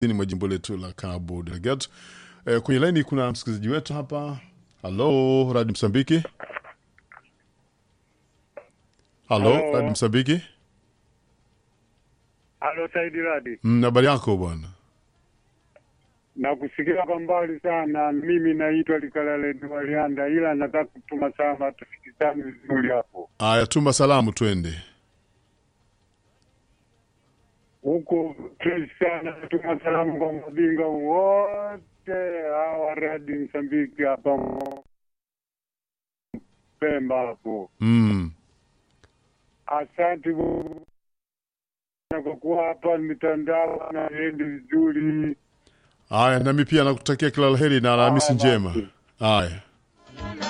ni mwa jimbo letu la Cabo Delgado. E, kwenye laini kuna msikilizaji wetu hapa. Halo, Radio Msambiki. Halo, Halo. Radio Msambiki. Halo Saidi Radi, Mm, habari yako bwana? nakusikia kwa mbali sana. Mimi naitwa Likalale Walianda, ila nataka kutuma sana, tusikizane vizuri hapo. Aya, tuma salamu twende. Huko fresh sana, tuma salamu kwa mabinga wote hawa Radi Msambiki hapa Pemba hapo. Mm. Asante kwa kuwa hapa mitandao naendi vizuri. Aya, nami pia nakutakia kila la heri na Alhamisi Haya, njema. basi. Aya.